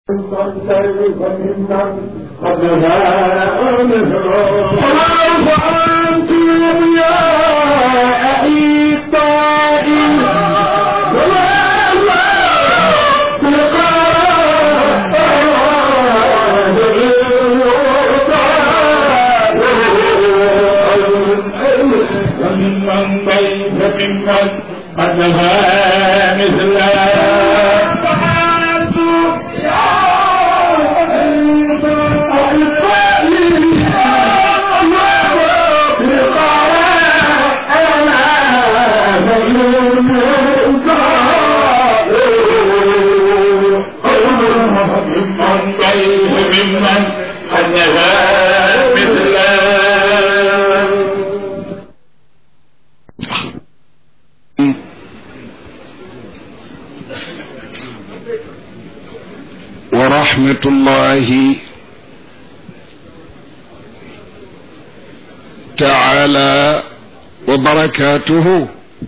فأنتم يا أحبائي وممن ضيف ممن قد نهى مثله ممن ضيف ممن قد نهى مثله ورحمة الله تعالى وبركاته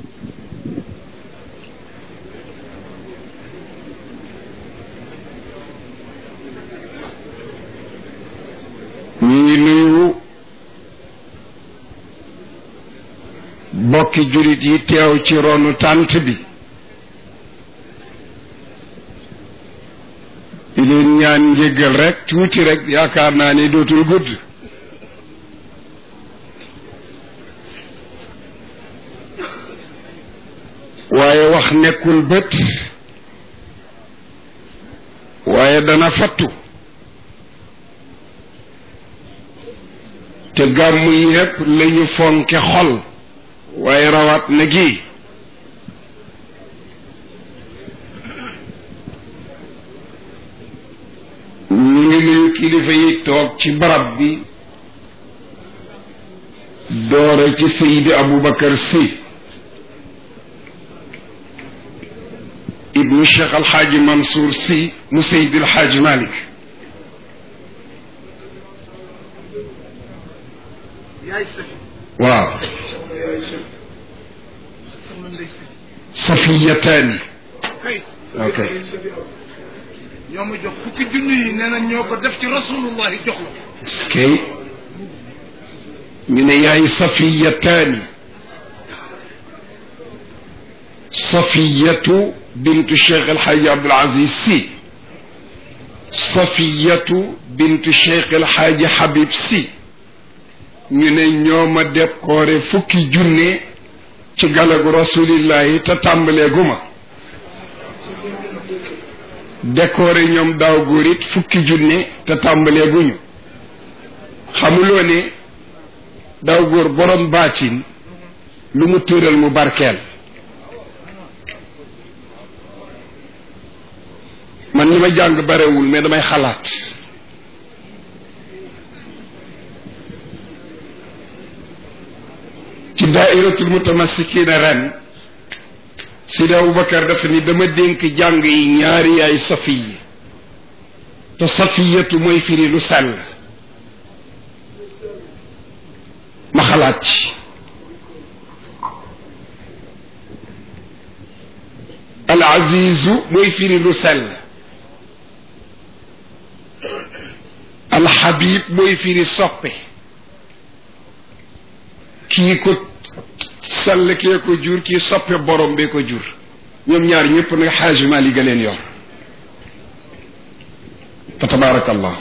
ñu ngi nuyu bokki julit yi teew ci ronu tànt bi di leen ñaan njéggal rek tuuti rek yaakaar naa ni dootul gudd waaye wax nekkul bët waaye dana fattu te gàmm yépp lañu fonke xol waaye rawat na gi ñu ngi nuyu kilifa yi toog ci barab bi doore ci Seydi Aboubacar Sy ibnu Cheikh Alxaaji Mansour Sy mu Seydi Alxaaji Malik waaw safiyataani ok ñoo ma jox fukki junni yi nee na ñoo ko def ci rasulullahi jox la skay ñu ne yaay safiyataani safiyatu bintu cheikh alxaaji abdul aziz si safiyatu bintu cheikh alxaaji habib si ñu ne ñoo ma décoré fukki junne ci galagu rasulillahi te tàmbaleegu ma décoré ñoom daaw góor it fukki junne te tàmbaleeguñu xamuloo ne daaw góor borom baatin lu mu tëral mu barkeel man li ma jàng barewul mais damay xalaat ci daairatul mutamassikina ren Sidi Aboubacar dafa ni dama dénk jàng yi ñaari yaay safiyi te safiyatu mooy firi lu sell ma xalaat ci al azizu mooy firi lu sell al habib mooy firi soppe kii ko sall kee ko jur kii soppe borom bee ko jur ñoom ñaar ñëpp nag xaaju Maalik ga leen yor fa tabaarakallah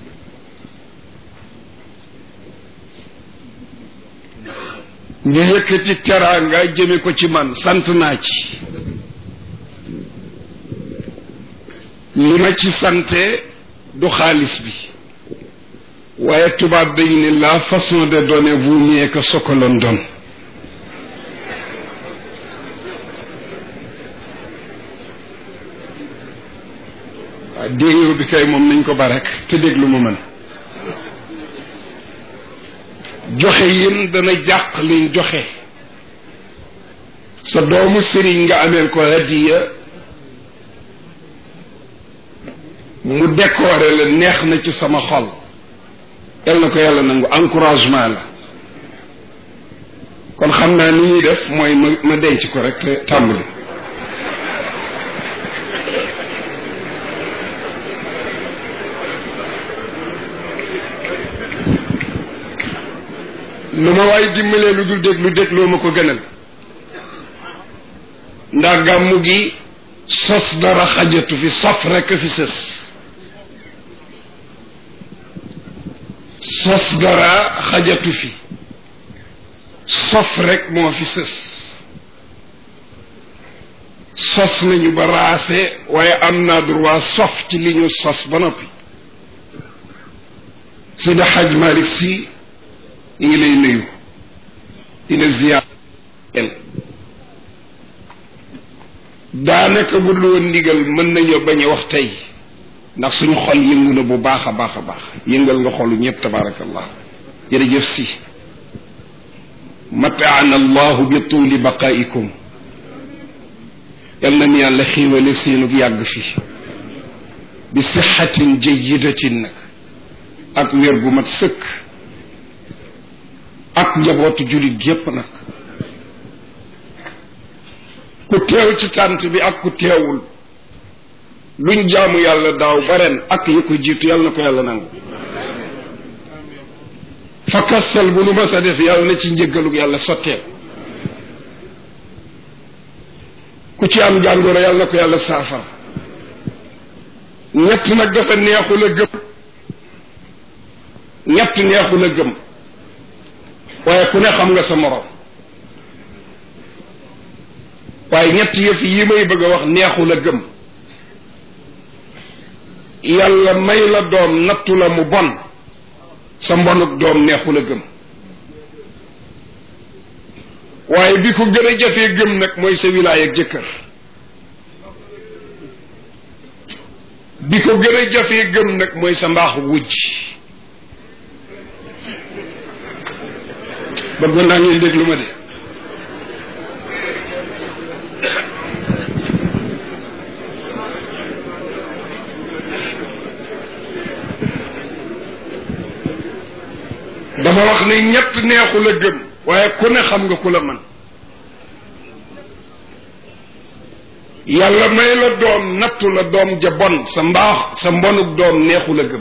ñu yëkkati teraanga jëme ko ci man sant naa ci li ma ci sante du xaalis bi waaye tubaab dañu ne la façon de donner vaut mieux que ce que l'on donne waaw déeyoo bi kay moom nañ ko ba rek te déglu ma mën joxe yin dana jàq liñ joxe sa doomu sëriñ nga ameel ko hadiya mu décoré la neex na ci sama xol yal na ko yàlla nangu encouragement la kon xam naa ni ñuy def mooy ma ma denc ko rek te tàmbali lu ma waay dimbalee lu dul déglu dégloo ma ko gënal ndax gàmmu gi sos dara xajatu fi sof rekk fi sës sos dara xajatu fi sof rekk moo fi sës sos nañu ba raase waaye am naa droit sof ci li ñu sos ba noppi Seydi Haj Malick Sy ñu ngi lay nuyu dina ziyaar daanaka bu dul woon ndigal mën nañoo bañ a wax tey ndax suñu xol yëngu na bu baax a baax a baax yëngal nga xolu ñëpp tabaarakallah jërëjëf si mataana allahu bi tuuli baqaikum yal na ni yàlla xiiwale seenug yàgg fi bi sixatin jayidatin nag ak wér gu mat sëkk ak njabootu jullit gépp nag ku teew ci tànt bi ak ku teewul luñ jaamu yàlla daaw ba ren ak yi ko jiitu yàlla na ko yàlla nangu fa kastal bu nu mas a def yàlla na ci njëggalug yàlla sotteel ku ci am jàngoro yàlla na ko yàlla saafara ñett nag dafa neexul a gëm ñett neexul a gëm waaye ku ne xam nga sa morom waaye ñett yëf yi may bëgg a wax neexul a gëm yàlla may la doom nattu la mu bon sa mbonuk doom neexul a gëm waaye bi ko gën a jafee gëm nag mooy sa wilaay ak jëkkër bi ko gën a jafee gëm nag mooy sa mbaaxu wujj bëggoon naa ngeen déglu ma de dama wax ne ñett neexu la gëm waaye ku ne xam nga ku la man yàlla may la doom nattu la doom ja bon sa mbaax sa mbonuk doom neexu la gëm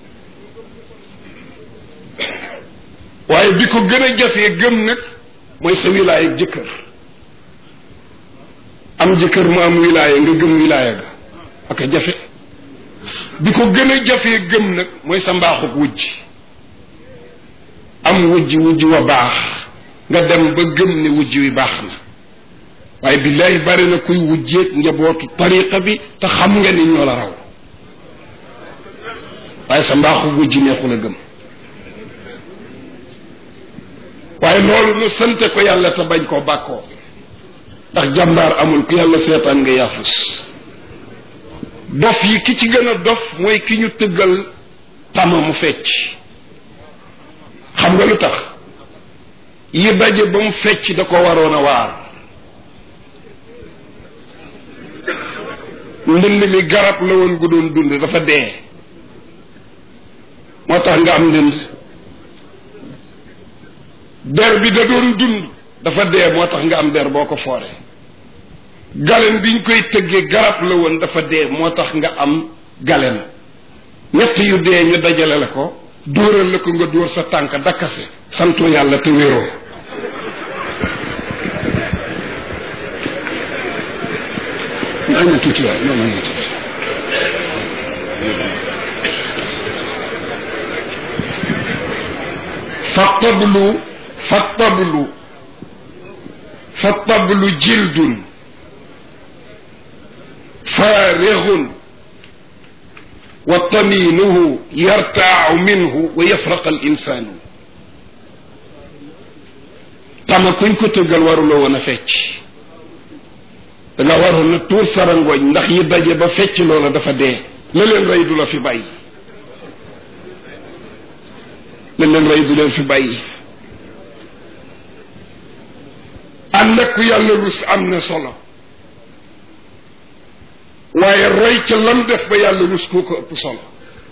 waaye bi ko gën a jafee gëm nag mooy sa wilaaya ak jëkkër am jëkkër mu am wilaaya nga gëm wilaaya ga ak a jafe bi ko gën a jafee gëm nag mooy sa mbaaxuk wujj am wujj wujj wa baax nga dem ba gëm ne wujj wi baax na waaye billahi bari na kuy wujjeeg njabootu tariqa bi te xam nga ni ñoo la raw waaye sa mbaaxu wujj neexul a gëm waaye loolu nu sante ko yàlla te bañ koo bàkkoo ndax jàmbaar amul ku yàlla seetaan nga yaafus dof yi ki ci gën a dof mooy ki ñu tëggal tama mu fecc xam nga lu tax yi daje ba mu fecc da ko waroon a waar ndënd mi garab la woon gu doon dund dafa dee moo tax nga am ndënd der bi da doon dund dafa dee moo tax nga am der boo ko fooree galen biñ koy tëggee garab la woon dafa dee moo tax nga am galen ñett yu dee ñu dajale la ko dóoral la ko nga dóor sa tànk dakkase santoo yàlla te wéeroo naa ñu tuuti waay noonu ñu tuuti fa tablu fa tablu fa tablu jildun faarixun wa taminuhu yartaacu minhu wa yafraqa al insaanu tama kuñ ko tëggal waruloo woon a fecc da nga waroon na tuur sarangooñ ndax yi daje ba fecc loola dafa dee la leen rey du la fi bàyyi la leen rey du leen fi bàyyi ànd ak ku yàlla rus am na solo waaye roy ca lam def ba yàlla rus koo ko ëpp solo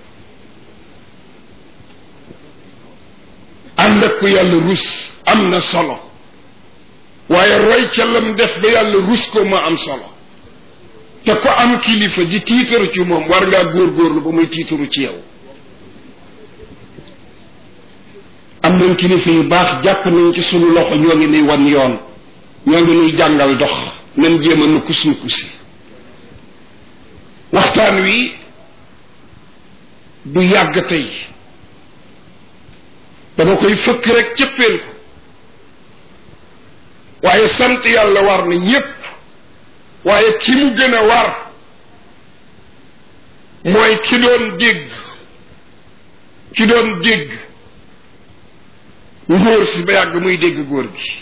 ànd ak ku yàlla rus am na solo waaye roy ca lam def ba yàlla rus ko ma am solo te ko am kilifa di tiitaru ci moom war ngaa góorgóorlu ba muy tiitaru ci yow am nañ kilifa yu baax jàpp nañ ci sunu loxo ñoo ngi nuy wan yoon ñoo ngi nuy jàngal dox nañ jéem a nukkus nukkusi waxtaan wi du yàgg tey dama koy fëkk rek cëppeel ko waaye sant yàlla war na ñépp waaye ki mu gën a war mooy ki doon dégg ki doon dégg ngóor si ba yàgg muy dégg góor gi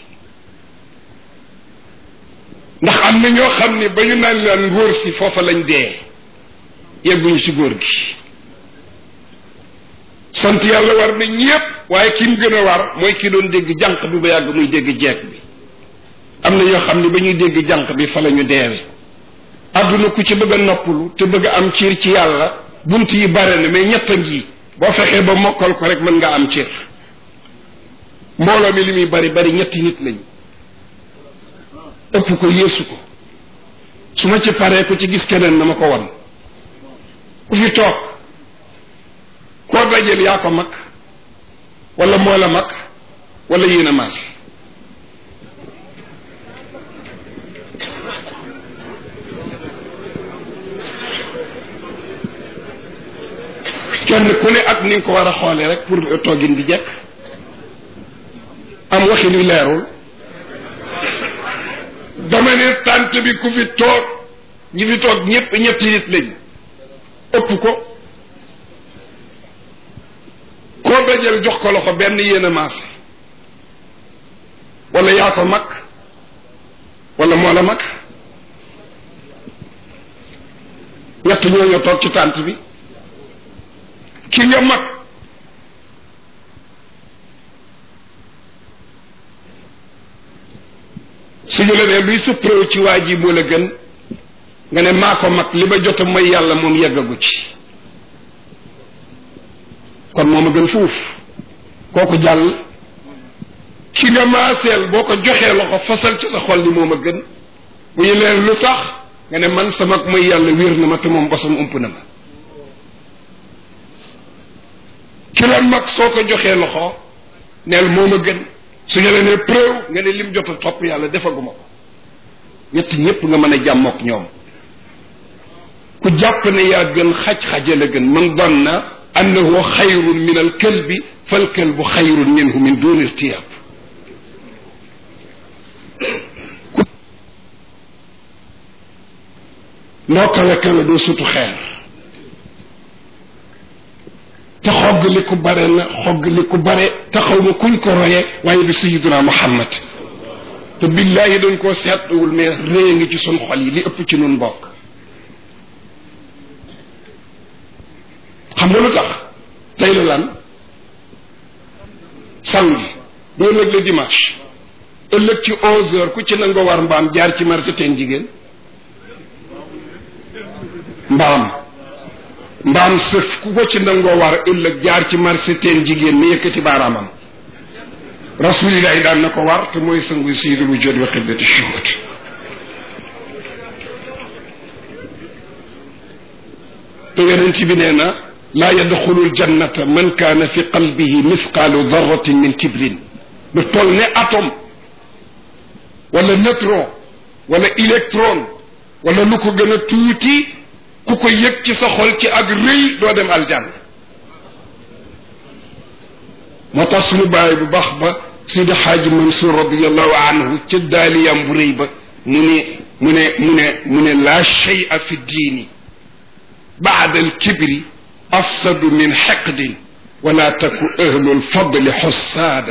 ndax am na ñoo xam ne ba ñu naan laan ngóor si foofa lañ dee yegguñu ci góor gi sant yàlla war na ñépp waaye ki mu gën a war mooy ki doon dégg jànq bi ba yàgg muy dégg jeeg bi am na ñoo xam ne ba ñuy dégg jànq bi fa la ñu deewe àdduna ku ci bëgg a noppalu te bëgg a am ciir ci yàlla bunt yi bare na mais ñett a ngi boo fexee ba mokkal ko rek mën nga am ciir mbooloo mi li muy bari bari ñetti nit lañu ëpp ko yéesu ko su ma ci paree ku ci gis keneen na ma ko wan ku fi toog koo dajeel yaa ko mag wala moo la mag wala yéen a maas kenn ku ne ak ni nga ko war a xoolee rek pour toogin bi jekk am waxin wi leerul dama ne tànt bi ku fi toog ñi fi toog ñëpp ñetti nit lañ ëpp ko koo dajal jox ko loxo benn yéen a maase wala yaa ko mag wala moo la mag ñett ñooñu toog ci tànt bi ki nga mag suñu la nee luy sa preuve ci waa ji moo la gën nga ne maa ko mag li ma jot mooy yàlla moom yeggagu ci kon moom a gën fuuf kooku jàll ki nga maaseel boo ko joxee loxo fasal ci sa xol ni moom a gën bu ñu leen lu tax nga ne man sama mooy yàlla wér na ma te moom bosam ump na ma ki la mag soo ko joxee loxo neel moom a gën su ñu la nee preuve nga ne lim jot a topp yàlla defaguma ko ñett ñépp nga mën a jàmmook ñoom ku jàpp ne yaa gën xaj-xaja la gën man danna annahu xayrun min al kalbi fal kalbu xayrun minhu min duni irtiyab noo kawe kawe doo sutu xeer te xogg li ku bare na xogg li ku bare te xaw ma kuñ ko roye waaye du sayiduna muhammad te billahi dañ koo seetluwul mais réy ngi ci sun xol yi li ëpp ci nun bokk xam nga lu tax tey la lan samedi bu ëllëg la dimanche ëllëg ci onze heures ku ci nangoo war mbaam jaar ci marché teen jigéen mbaam mbaam sëf ku ko ci nangoo war ëllëg jaar ci marché teen jigéen mi yëkkati baaraamam rasulillahi daan na ko war te mooy sangu sayyidul wujud wa qiblati shuhud te yonent bi nee na laa yadxulu ljannata man kaana fi qalbihi mithqaalu darratin min kibrin lu toll ne atome wala neutron wala électron wala lu ko gën a tuuti ku ko yëg ci sa xol ci ak rëy doo dem aljanna moo tax suñu bàyyi bu baax ba sidi xaaji mansour radiallahu anhu ca daaliyam bu rëy ba mu ne mu ne mu ne mu ne laa shay'a fi diini baada alkibri afsadu min xeqdin wala taku ahlu lfadli xussaada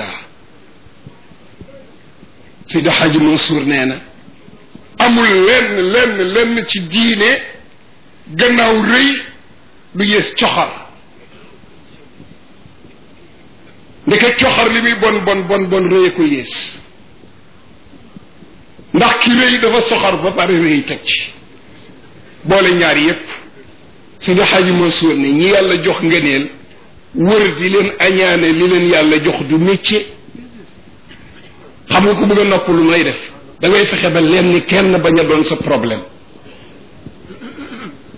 sidi xaaji mansour nee na amul lenn lenn lenn ci diine gannaaw rëy lu yées coxar ndeke coxar li muy bon bon bon bon rëy ko yées ndax ki rëy dafa soxar ba pare rëy teg ci boole ñaar yépp Seydi Xaaji Mansuur ne ñi yàlla jox ngëneel wër di leen añaane li leen yàlla jox du métier xam nga ko bëgg a nopp lu lay def da ngay fexe ba leen ni kenn bañ a doon sa problème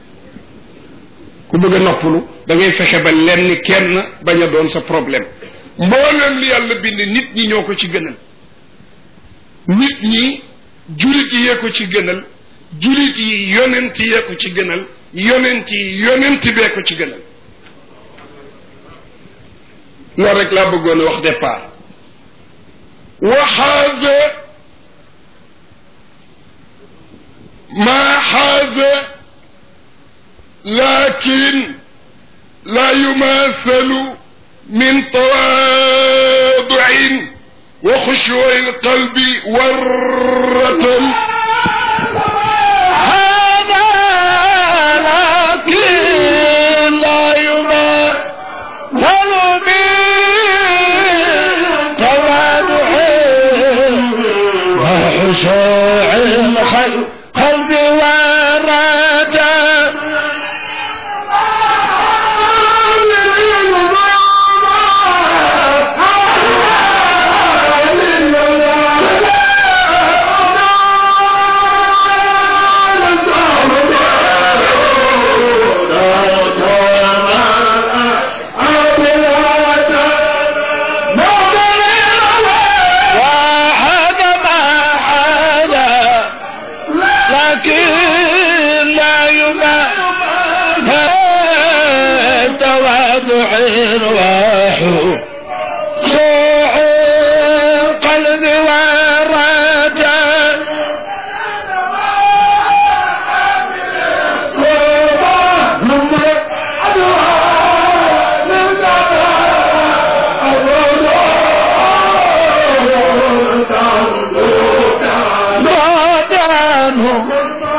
ku bëgg a noppalu da ngay fexe ba lenn kenn bañ a doon sa problème mboolem li yàlla bind nit ñi ñoo ko ci gënal nit ñi julit yi yee ko ci gënal julit yi yonent yee ko ci gënal yonent yi yonent bee ko ci gënal loolu rek laa bëggoon a wax départ waxaaza ما حاز لكن لا يماثل من تواضع وخشوع القلب ورة هذا لكن لا يماثل من تواضع وخشوع القلب قلب ورجاء وهذا ما حدا لكن لا يماثل تواضع وحو شوع القلب والرجاء بعد عنهم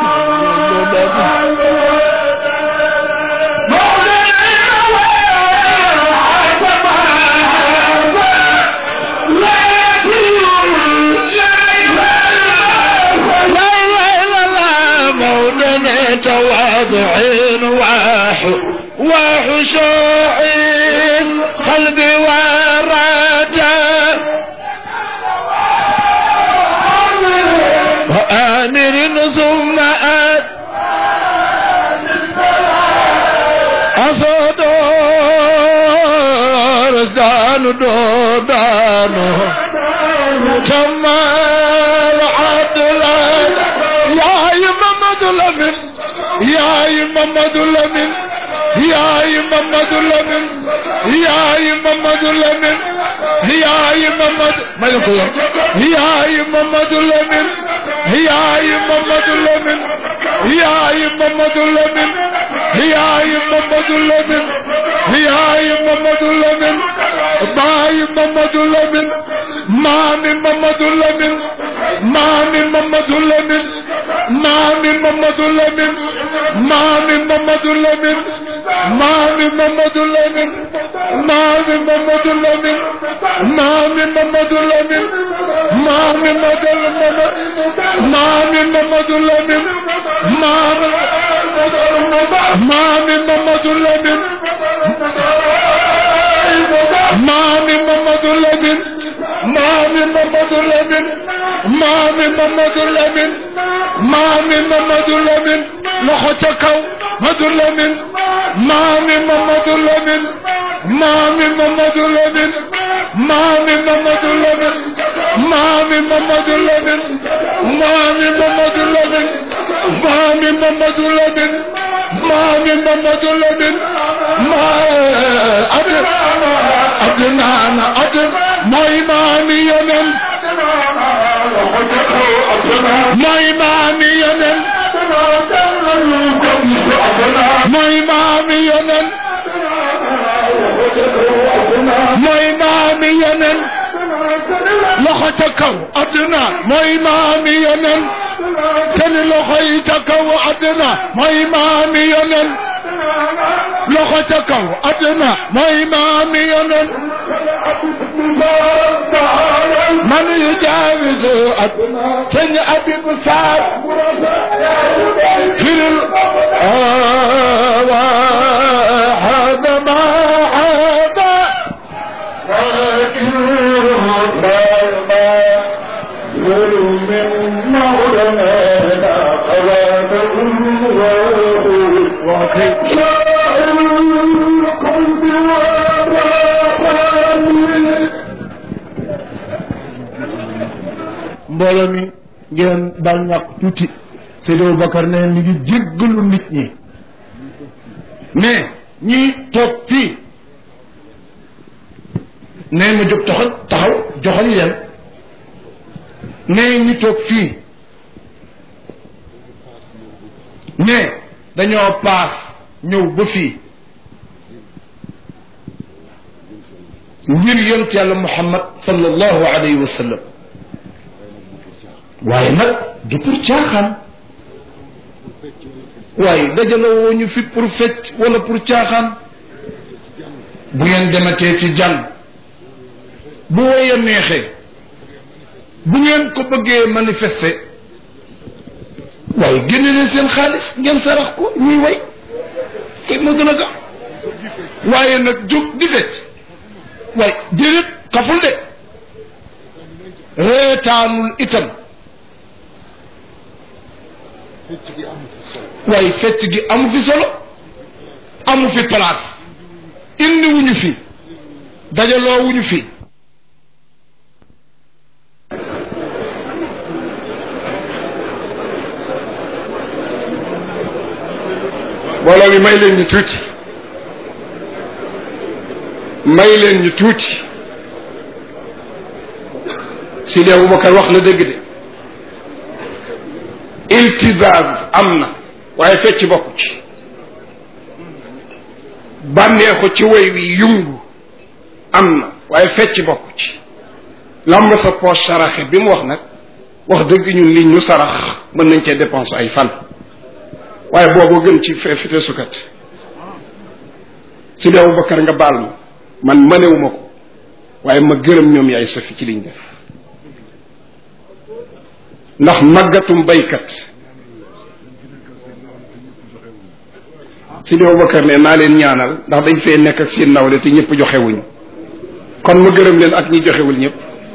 لا اله الا الله مولانا تواضع وحو وخشوع قلب ورجاء وآمر ثم آت أصدر ازدان دودانو كمال عدل يا محمد لمن يا محمد لمن يا محمد لمن يا محمد لمن يا محمد ما يقول يا محمد لمن يا محمد لمن يا محمد لمن يا محمد لمن يا محمد لمن باي محمد لمن ما من محمد لمن ما من محمد لمن ما من محمد لمن ما من محمد لمن ما من محمد لمن ما من محمد لمن ما من محمد لمن ما من محمد لمن ما من محمد لمن ما من ما من محمد لمن ما من محمد لمن ما من محمد لمن ما من محمد لمن ما من محمد لمن لخطكو محمد لمن ما من محمد لمن ما من محمد لمن ما من محمد لمن ما من محمد لمن ما من محمد لمن ما من محمد لمن ما من محمد لمن ما أدر أدنان أدر ما إمامي يمن ما إمامي يمن ما إمامي يمن ما إمامي يمن لخطكو أدنى ما إمامي يمن كان لخيتكو أدنى ما إمامي يمن لخطكو أدنى ما إمامي يمن من يجاوز أدنى سن أبي بساد في هذا ما هذا وكيف mbooloo mi ngeen daal ñàkk tuuti Seydou Aboubacar ne mi ngi jéggalu nit ñi mais ñi toog fii ne ma jóg taxaw taxaw joxoñ leen ne ñi toog fii ne dañoo paas ñëw ba fii ngir yont yàlla muhammad sallallahu alayhi wa sallam waaye nag du pour caaxaan waaye dajaloo woo ñu fi pour fecc wala pour caaxaan bu ngeen dematee ci jàng bu woy a neexee bu ngeen ko bëggee manifester waaye génne leen seen xaalis ngeen sarax ko ñuy way kay moo gën a gaaw waaye nag jóg di fecc waaye déedéet xaful de reetaanul itam waaye fecc gi amu fi solo amu fi place indi wuñu fi dajaloo wuñu fi mbooloo mi may leen ñu tuuti may leen ñu tuuti Sidi Aboubacar wax na dëgg de iltizaaz am na waaye fecc bokku ci bànneexu ci woy wi yungu am na waaye fecc bokku ci lamb sa poche saraxe bi mu wax nag wax dëgg ñun li ñu sarax mën nañ cee dépense ay fan waaye boobu gën ci fe fite sukat Sidi Aboubacar nga baal ma man mënewuma ko waaye ma gërëm ñoom yaay sofi ci liñ def ndax màggatum baykat Sidi Aboubacar ne naa leen ñaanal ndax dañ fee nekk ak seen nawle te ñëpp joxewuñu kon ma gërëm leen ak ñi joxewul ñëpp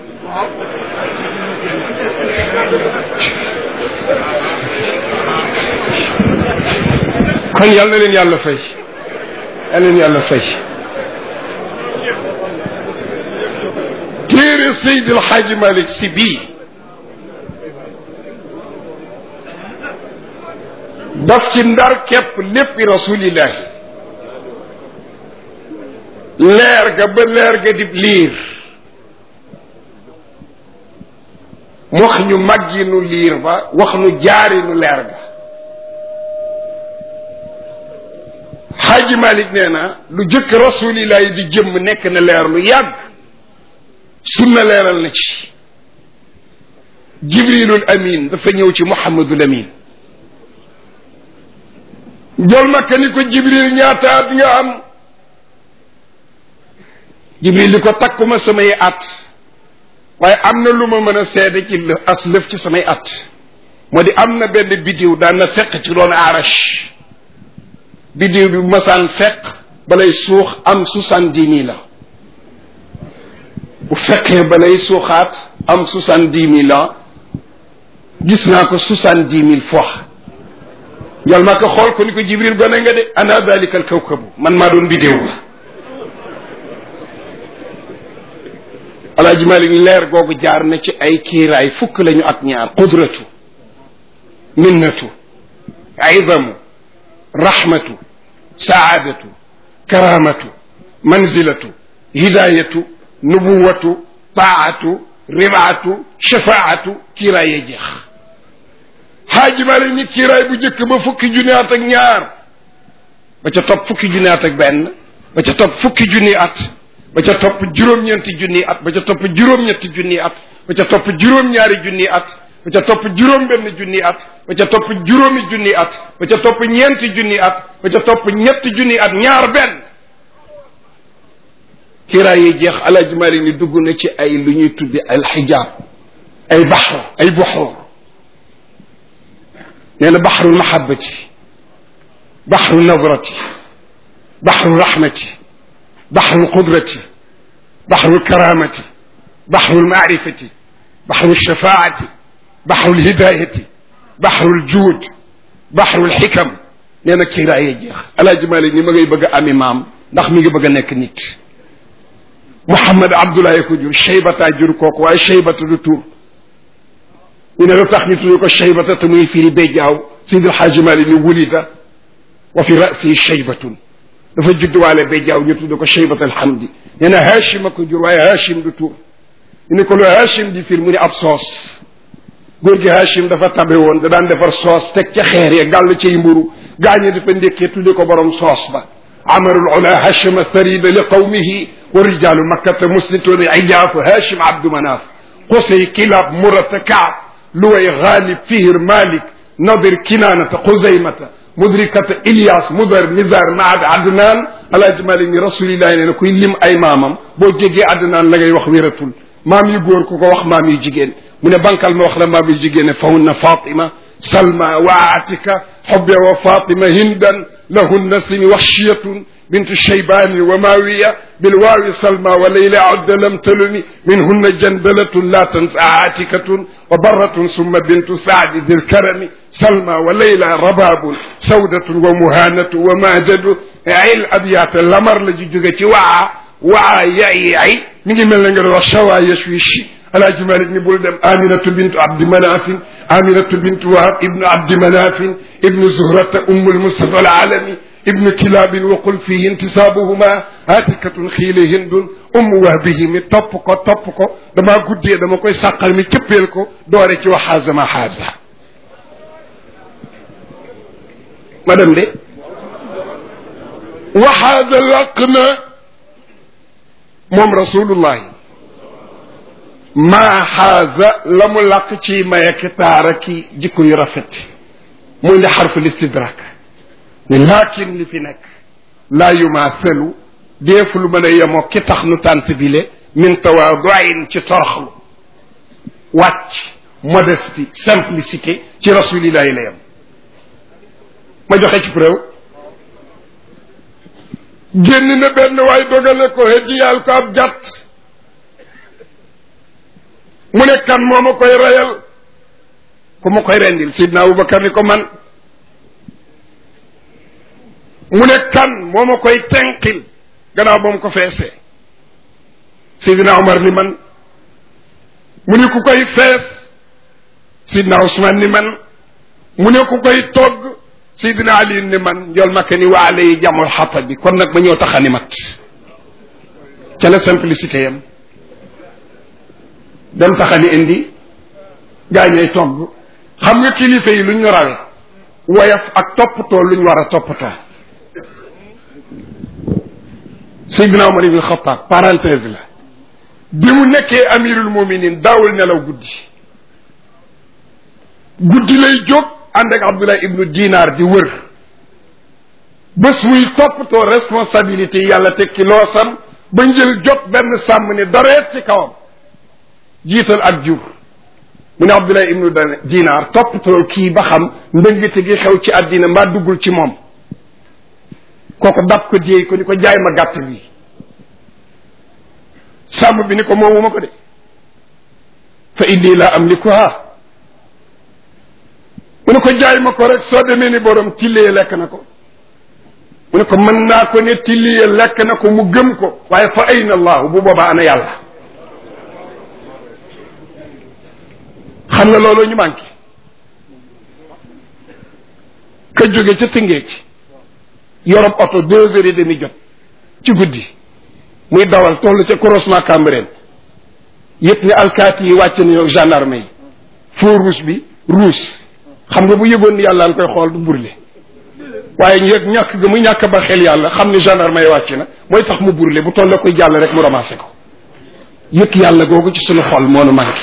kon yal na leen yàlla fay yal na leen yàlla fay téere Seydi El Hadji Malick si bii daf ci ndar képp léppi rasulillahi leer ga ba leer ga dib liir wax ñu màgginu liir ba wax ñu jaarinu leer ga xaaji malik nee na lu jëkk rasulillahi di jëmm nekk na leer lu yàgg sunna leeral na ci jibrilul amin dafa ñëw ci muhammadul amin jol makka ni ko jibril ñaata at nga am jibril li ko takkuma samay at waaye am na lu ma mën a seede ci as lëf ci samay at moo di am na benn bidiw daan na fekk ci doon arash bidiw bi bu masaan fekk balay suux am soixante-dix mille la bu fekkee balay suuxaat am soixante-dix mille la gis naa ko soixante-dix mille fois njal ma ko xool ko ni ko jibril gone nga de ana dalika al kawkabu man maa doon bidiw ba alaaji malik leer googu jaar na ci ay kiiraay fukk lañu ak ñaar qudratu minnatu izamu rahmatu saadatu karamatu manzilatu hidayatu nubuwatu taatu ribaatu shafaatu kiiraay ya jeex xaaji malik ni kiiraay bu njëkk ba fukki junni at ak ñaar ba ca topp fukki junni at ak benn ba ca topp fukki junni at ba ca topp juróom-ñeenti junni at ba ca topp juróom-ñetti junni at ba ca topp juróom-ñaari junni at ba ca topp juróom-benn junni at ba ca topp juróomi junni at ba ca topp ñeenti junni at ba ca topp ñetti junni at ñaar benn kiiraay yi jeex alaaji mari ni dugg na ci ay lu ñuy tudde al xijaab ay baxru ay buxuur nee na baxru mahabati baxru nadrati baxru rahmati بحر القدرة بحر الكرامة بحر المعرفة بحر الشفاعة بحر الهداية بحر الجود بحر الحكم nee na kiiraay jeex alaaji Malik ni ma ngay bëgg a ami maam ndax mi ngi bëgg a nekk nit Mouhamad Abdoulaye ko jur Cheybata jur kooku waaye Cheybata du tur ñu ne lu tax ñu tudd ko shaybata te muy firi béjjaaw Seydil Xaaji Maalik ni wulida wa fi rasi shaybatun dafa juddwaale béjjaaw ñu tudd ko shaybat alhamdi nee na Hachim a ko jur waaye Hachim du tur ñu ne ko lu Hachim di fir mu ne ab soos góor gi Hachim dafa tabe woon da daan defar soos teg ca xeer ya gàll cay mburu gaañe dafa ndékkee tudde ko borom soos ba amarul ula Hachima tharida li qawmihi wa rijalu makkata muslituuna ijaafu Hachim abdu manaaf qusay kilab murata kaab luway gaalib fihir malik nadir kinaanata xuzaymata mudrikata Ilyas mudar nizar maad adnaan alaaji malik ni rasulillahi nee na kuy lim ay maamam boo jégee adnaan la ngay wax wératul maam yu góor ku ko wax maam yu jigéen mu ne bankal ma wax la maam yu jigéen ne fahunna fatima salma wa atika xobbe wa fatima hindan lahunna sini waxshiyatun bintu shaybani wa mawiya bilwaawi salma wa layla adda lam talumi minhunna jandalatun la tansa atikatun wa barratun summa bintu saadi dil karami salma wa layla rababun sawdatun wa muhanatu wa majadu il abyaata lamar la ji jóge ci waa waa yayi ay mi ngi mel ne nga doon wax shawa yashwishi alaaji malik ni bul dem aminatu bintu abdi manafin aminatu bintu wahab ibnu abdi manafin ibnu zuhrata ummu lmustafa alalami ibnu kilabin waqul fihi intisaabuhuma atikatun xiile hindun ummu wahbihi mi topp ko topp ko damaa guddee dama koy sàqal mi cëppeel ko doore ci waxaaza ma xaaza ma dem de waxaaza làq na moom rasulullahi maa xaaza la mu làq ci mayaki taara ki jikko yu rafet muy li xarful istidrak ne laakin li fi nekk laa yumaasalu deefu lu mën a yemoo ki tax nu tànt bile min tawaaduin ci toroxlu wàcc modestie simplicité ci rasulillahi la yem ma joxe ci preuve génn na benn waay dogale ko hëddiyaal ko ab jàtt mu ne kan moo ma koy reyal ku ma koy rendil sidna abubakar ni ko man mu ne kan moo ma koy tenqil gannaaw ba mu ko feesee sidna omar ni man mu ne ku koy fees sidna usman ni man mu ne ku koy togg sidna ali ni man njol makka ni waa lay jamul xata bi kon nag ma ñëw taxani mat ca la simplicité yam dem taxani indi gaañee togg xam nga kilifa yi luñ ñu rawe woyof ak toppatoo luñ war a toppatoo Seydina Omar ibn Xattaab parenthèse la bi mu nekkee amirul muminin daawul nelaw guddi guddi lay jóg ànd ak Abdullah ibnu Dinar di wër bés muy toppatoo responsabilité yi yàlla tekki loosam ba njël jot benn sàmm ne dareet ci kawam jiital ak jur mu ne Abdullah ibnu Dinar toppatoo kii ba xam ndëngate gi xew ci àddina mbaa duggul ci moom kooku dab ko déey ko ni ko jaay ma gàtt bi sàmm bi ni ko moomuma ko de fa inni laa amlikuha mu ne ko jaay ma ko rek soo demee ni borom tillee lekk na ko mu ne ko mën naa ko ne tillee lekk na ko mu gëm ko waaye fa ayna allahu bu boobaa ana yàlla xam nga loolu ñu manqué ka jóge ca tëngee ci yorob oto deux heures et demi jot ci guddi muy dawal toll ca croisement Cambérène yëpp ne alkaati yi wàcc nañu ak gendarme yi feu rouge bi rouge xam nga bu yëgoon ni yàlla koy xool du burle waaye ñu yëg ñàkk ga mu ñàkk ba xel yàlla xam ni gendarme yi wàcc na mooy tax mu burle bu toll koy jàll rek mu ramassé ko yëg yàlla googu ci suñu xol moo nu manqué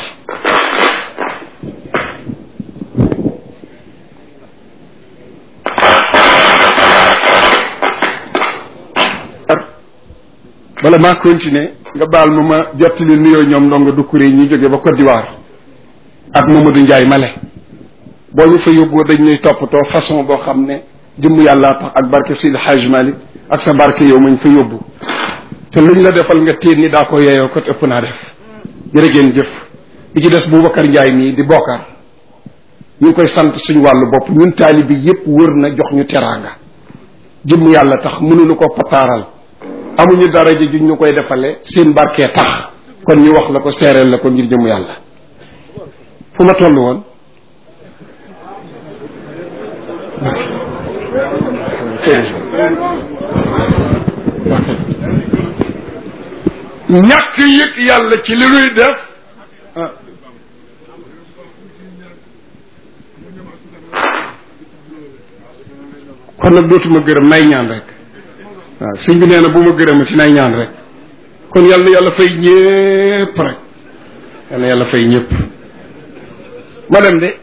bala maa continuer nga baal ma ma jottali nuyoo ñoom ndongo du kuré ñi jóge ba Côte d'Ivoire ak Mamadou Ndiaye Male boo ñu fa yóbboo dañ ñuy toppatoo façon boo xam ne jëmm yàllaa tax ak barke Sidi Hadj Malick ak sa barke yow mañ fa yóbbu te luñ la defal nga téen ni daa ko yeeyoo ko ëpp naa def jërë ngeen jëf bi ci des Boubacar Ndiaye mii di bokkaar ñu ngi koy sant suñu wàllu bopp ñun taalibi yépp wër na jox ñu teraanga jëmm yàlla tax mënuñu ko pataaral amuñu daraja juñ ñu koy defale seen barkee tax kon ñu wax la ko seereel la ko ngir jëmu yàlla fu ma toll woon ñàkk yëg yàlla ci li nuy def kon nag dootuma gërëm nay ñaan rek waaw sëñ bi nee na bu ma gërëmati nay ñaan rek kon yàlla na yàlla fay ñépp rek yàlla na yàlla fay ñépp ma dem de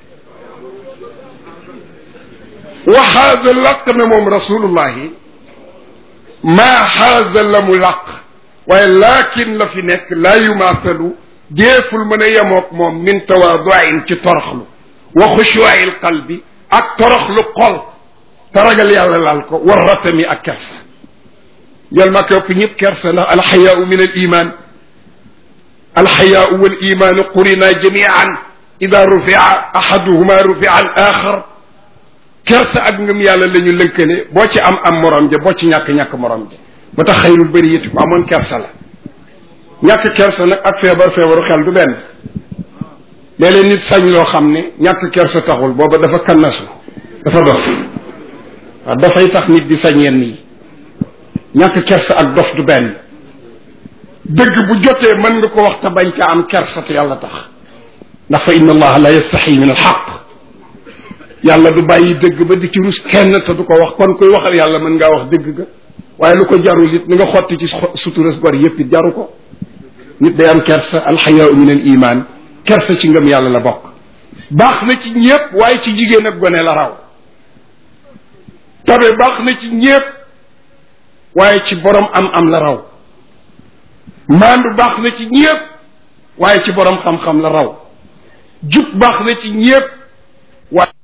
waxaasa laq na moom rasulullahi maa xaasa la mu laq waaye laakin la fi nekk laa yumaasalu déeful mën a yemoog moom min tawaaduin ci toroxlu wa xushuwaayil qalbi ak toroxlu xol te ragal yàlla laal ko war ratami ak kersa jël ma ko ëpp ñëpp kersa ndax alxayaau min al iman alxayaau wal imaanu qurina jamian ida rufia ahaduhuma rufia al axar kersa ak ngëm yàlla la ñu lënkale boo ci am am morom ja boo ci ñàkk-ñàkk morom ja moo tax xayrul bëri yëti ko amoon kersa la ñàkk kersa nag ak feebar feebaru xel du benn léeg-léeg nit sañ loo xam ne ñàkk kersa taxul booba dafa kannasu dafa dof waaw dafay tax nit di sañ yenn yi ñàkk kersa ak dof du benn dëgg bu jotee mën nga ko wax te bañ ca am kersa te yàlla tax ndax fa inna allaha la yastaxi min alxaq yàlla du bàyyi dëgg ba di ci rus kenn te du ko wax kon koy waxal yàlla mën ngaa wax dëgg ga waaye lu ko jarul it ni nga xotti ci suturas gor yépp it jaru ko nit day am kersa alxayaau min al iman kersa ci ngëm yàlla la bokk baax na ci ñépp waaye ci jigéen ak gone la raw tabe baax na ci ñépp waaye ci borom am am la raw maandu baax na ci ñépp waaye ci borom xam-xam la raw jub baax na ci ñépp waaye